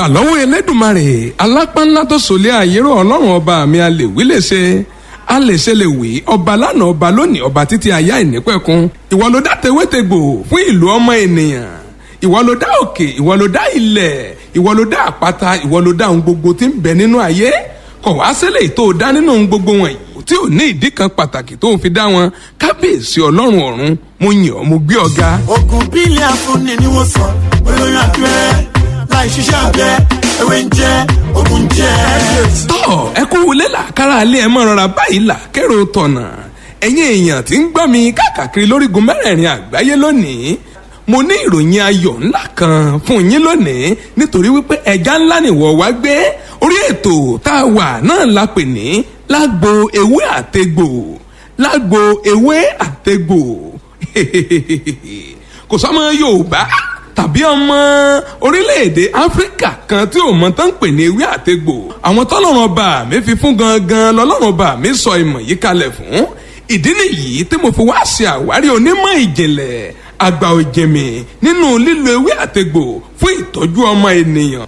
ìbà lọ́wọ́ elédùnmarè alápánlá tó sòlé àyérò ọlọ́run ọba mi a lè wí lè ṣe a lè ṣe lè wí ọba lánàá ọba lónìí ọba títí ayá ìnípẹ̀kun ìwọ ló dá tewétegbò fún ìlú ọmọ ènìyàn ìwọ ló dá òkè ìwọ ló dá ilẹ̀ ìwọ ló dá àpáta ìwọ ló dá ohun gbogbo tí ń bẹ nínú ayé kọ̀ wá sílẹ̀ tó dá nínú ohun gbogbo wọ̀nyí tí ò ní ìdí kan pàtàkì tó ń fi dá wọn kábíyèsí ọlọ́run ọ̀run mo yàn ọ́ mo gbé ọ ga. oògùn bílẹ̀ afúnni ni wọ́n sọ olóyún abẹ́rẹ́ láì ṣiṣẹ́ abẹ ewé ń jẹ́ oògùn jẹ́. tọ́ ẹ kú wọlé làkàrà alẹ́ ẹ mọ̀ rọra báyìí là kérò tọ̀nà ẹ̀yin èèyàn tí ń gbọ́ mi káàkiri lórígun mẹ́rẹ̀ẹ̀rin àgbáyé lónìí mo ní ìròyìn ayọ̀ ńlá kan fún yín lónìí nítorí wípé ẹja ńlá nìwọ wá gbé orí ètò tá a wà náà la pè ní lágbo ewé àtegbò lágbo ewé àtegbò kò sọmọ yorùbá tàbí ọmọ orílẹ̀-èdè áfíríkà kan tí ò mọ tán ń pè ní ewé àtegbò àwọn tọ́lọ́run ọba mi fi fún gangan lọ́lọ́run ọba mi sọ ìmọ̀ yìí kalẹ̀ fún ìdí nìyí tí mo fi wá ṣe àwárí onímọ̀ ìjìnlẹ̀ àgbà òjèmí nínú lílo ewé àtegbò fún ìtọ́jú ọmọ ènìyàn